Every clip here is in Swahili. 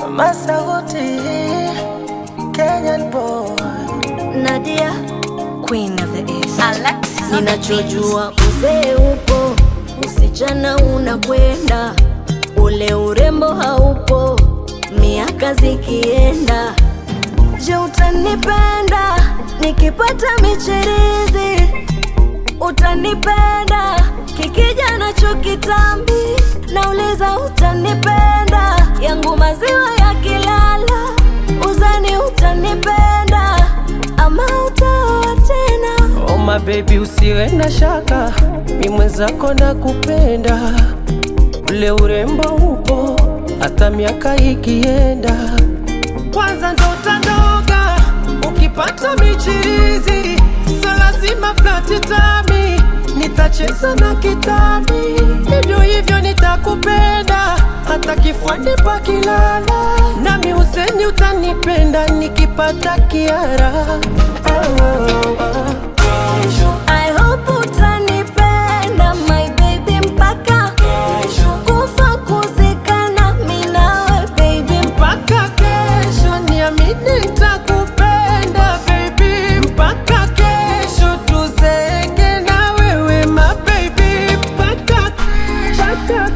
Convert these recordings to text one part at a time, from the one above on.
Masauti, Kenyan boy. Nadia, Queen of the East. Alexis on the ninachojua uzee upo, usichana unakwenda, ule urembo haupo, miaka zikienda. Je, utanipenda nikipata michirizi? Utanipenda kikija nacho kitambi? Nauliza, utanipenda yangu maziwa yakilala? Uzani utanipenda ama utaoa tena? Oh my baby, usiwe na shaka, mi mwenzako na kupenda, ule urembo upo hata miaka ikienda. Kwanza ndo utandoga ukipata michirizi, so lazima flati tami, nitacheza na kitami, hivyo hivyo nitakupenda hata kifuani pakilala, nami useni utanipenda nikipata kiara oh, oh, oh. I hope utanipenda my baby mpaka kufa kuzikana mi nawe baby mpaka kesho, niamini nitakupenda baby, mpaka kesho tuzeke na wewe ma baby, mpaka mpaka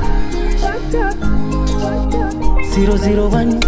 zero zero one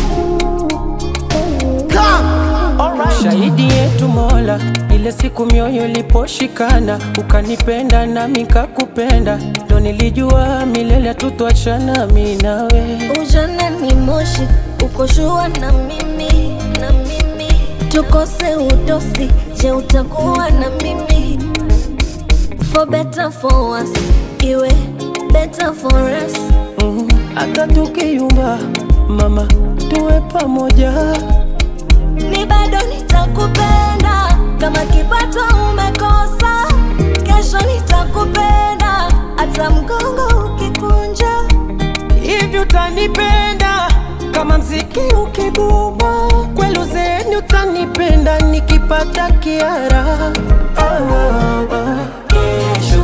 Shahidi yetu Mola, ile siku mioyo iliposhikana, ukanipenda nami kakupenda, ndo nilijua milele tutwachana mi nawe. Ujana ni moshi, ukoshua na mimi na mimi, tukose udosi. Je, utakuwa na mimi? For better for worse, iwe better for us. Mm, hata tukiyumba mama, tuwe pamoja. Mi bado nitakupenda kama kipato umekosa, kesho nitakupenda hata mgongo ukikunja. Hivi utanipenda kama mziki ukibuma, kweli uzeeni utanipenda nikipata kiara. Oh, oh, oh.